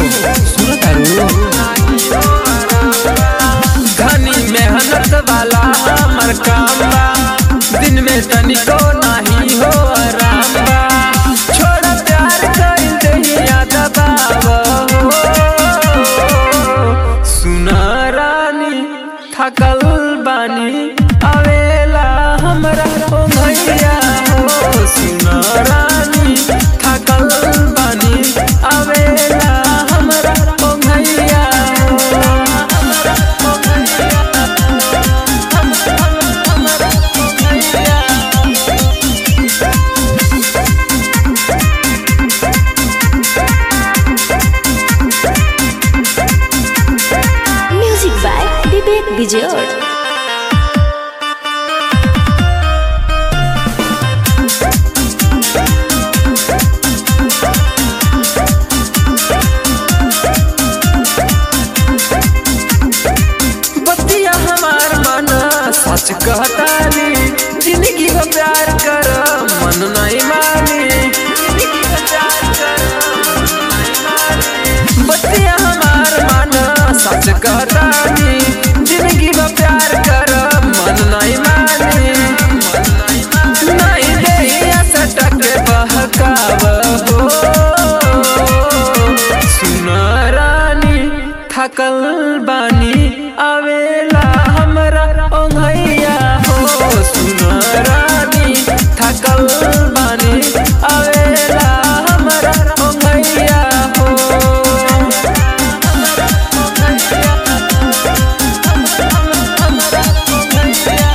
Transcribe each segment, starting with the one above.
सुनो तारू घनी मेहनत वाला हमर काम बा दिन में तनिको नाही हो आराम बा छोड़ प्यार कइल दहिया दबाव हो सुना रानी थकल बानी आवेला हमरा ओ भैया हो सुना रानी थकल बानी आवेला हमरा ओ भैया हो हमरा ओ भैया हमरा हमरा ओ भैया Music by Vivek Vijay. बतिया हमार मन सच कहतानी जिंदगी हो प्यार कर मन नहीं मानी जिंदगी हो प्यार कर मन नहीं मानी बतिया हमार मन सच कहतानी जिंदगी हो प्यार कर मन नहीं मानी मन नहीं मानी नहीं देहिया सटक बहकाव हो सुन रानी थकल बानी आवेला हमरा ओंघैया हो सुन रानी थकल बानी आवेला हमरा ओंघैया हो हमरा ओंघैया हमरा ओंघैया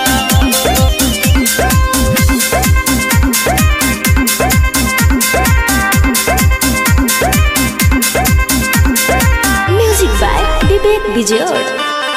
Music by Vivek Vijay.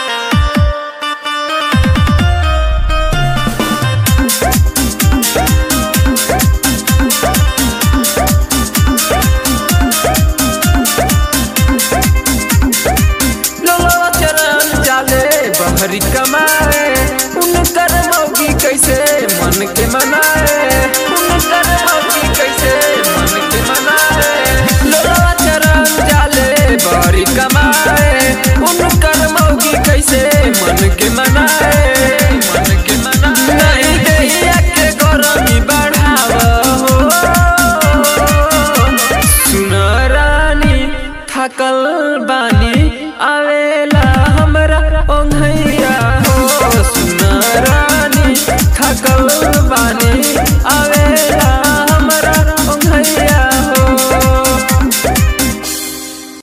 लोलवा चरण जाले बहरी कमाए उनकर मौगी कैसे मन के मनाए उनकर मौगी कैसे मन के मनाए लोलवा चरण जाले बहरी कमाए उनकर मौगी कैसे मन के मनाए मन के मनाए नहीं देहिया के गरमी बढ़ाव हो सुन रानी थकल बानी आवेला हमरा ओंघैया हो सुन रानी थकल बानी आवे